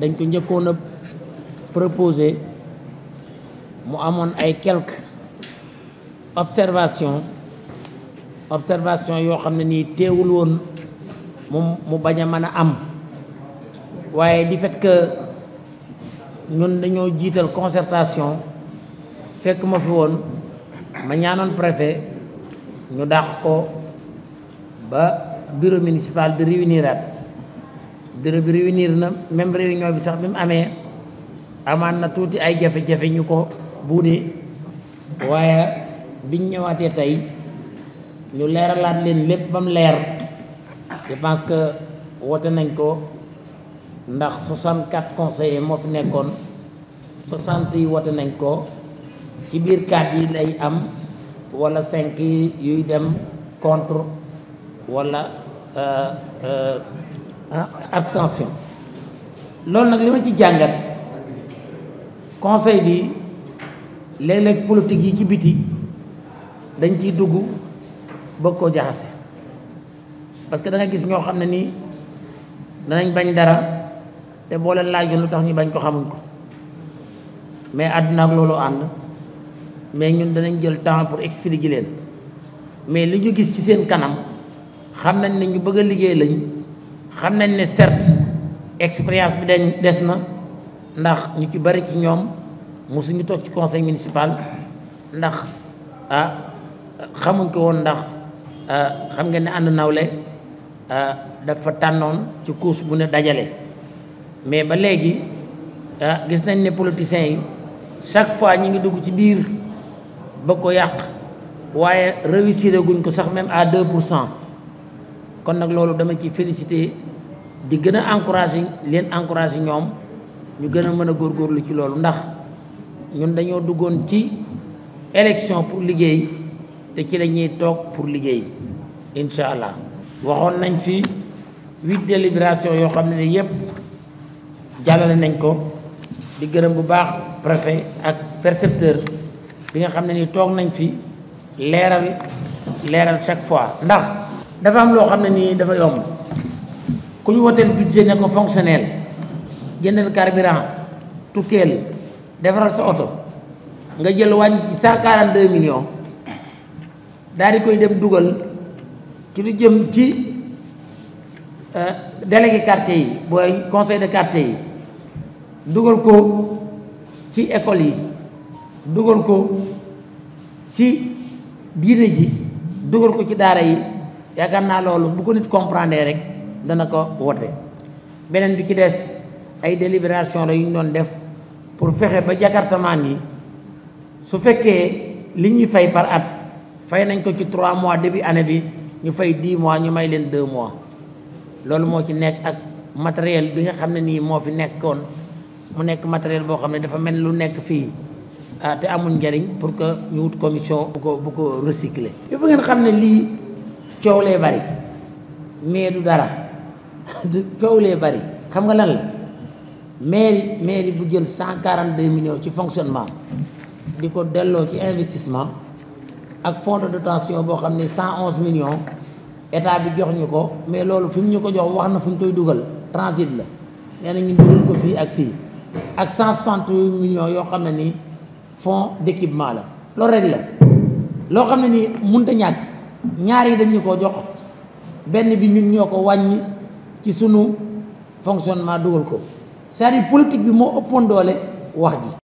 dañ ko njëkkoon a proposé mu amoon ay quelques observations observation yoo xam ne nii teewul woon mu mu bañ a mën a am waaye di fait que ñun dañoo jiital concertation fekk ma fi woon ma ñaanoon préfet ñu dàq ko ba bureau municipal bi réuniraat bureau bi réunir na même réunion bi sax bi mu amee amaan na tuuti ay jafe-jafe ñu ko buudee waaye biñ ñëwaatee tey ñu leeralaat leen lépp ba mu leer je pense que woote nañ ko ndax 64 conseillers moo fi nekkoon 60 yi woote nañ ko ci biir 4 yi lay am wala 5 yi yuy dem contre wala abstention loolu nag li ma ci jàngat conseil bi léeg-léeg politique yi ci biti dañ ciy dugg bëgg koo jaxase parce que da nga gis ñoo xam ne nii danañ bañ dara te boo leen laajoon lu tax ñu bañ ko xamuñ ko mais àdduna ak loolu ànd mais ñun danañ jël temps pour expliquer leen mais li ñu gis ci seen kanam xam nañ ne ñu bëgg a liggéey lañ xam nañ ne certes expérience bi dañ des na ndax ñu ci bari ci ñoom mosuñu toog ci conseil municipal ndax ah xamuñ ko woon ndax xam nga ne ànd nawle dafa tànnoon ci course bu ne dajale mais ba léegi gis nañ ne politiciens yi chaque fois ñi ngi dugg ci biir bëgg ko yàq waaye réussir guñ ko sax même à deux pour cent kon nag loolu dama ci félicité di gën a encouragé leen encouragé ñoom ñu gën a mën a góorgóorlu ci loolu ndax ñun dañoo duggoon ci élection pour liggéey te ci la ñuy toog pour liggéey incha allah waxoon nañ fi huit délibération yoo xam ne ni yëpp jàllale nañ ko di gërëm bu baax préfet ak percepteur bi nga xam ne ni toog nañ fi leeral leeral chaque fois ndax dafa am loo xam ne nii dafa yomb ku ñu woteel budget ne ko fonctionnel jëndal carburant tukkeel defaral sa oto nga jël wàññi ci cent quarante deux millions daal di koy dem dugal ci lu jëm ci délégué quartier yi booy conseil de quartier yi dugal ko ci école yi dugal ko ci diine ji dugal ko ci daara yi yaakaar naa loolu bu ko nit comprendre rek dana ko wote beneen bi ci des ay délibération la yu ñu doon def pour fexe ba jakartamaan yi su fekkee li ñuy fay par at fay nañ ko ci trois mois début année bi ñu fay dix mois ñu may leen deux mois loolu moo ci nekk ak matériel bi nga xam ne nii moo fi nekkoon mu nekk matériel boo xam ne dafa mel lu nekk fii ah te amul njariñ pour que ñu wut commission bu ko bu ko recycler. il faut ngeen xam ne lii coow lee bari mais du dara du coow lee bari xam nga lan la mairie mairie bu jël cent quarante deux millions ci fonctionnement di ko delloo ci investissement ak fonds de dotation boo xam ne cent onze millions état bi jox ñu ko mais loolu fi mu ñu ko jox wax na fu ñu koy dugal transit la nee na ñu dugal ko fii ak fii ak cent soixante millions yoo xam ne nii fonds d'équipement la loolu rek la loo xam ne nii mënut a ñàkk ñaar yi dañ ñu ko jox benn bi ñun ñoo ko wàññi ci sunu fonctionnement dugal ko c'est-à-dire politique bi moo ëppoon doole wax ji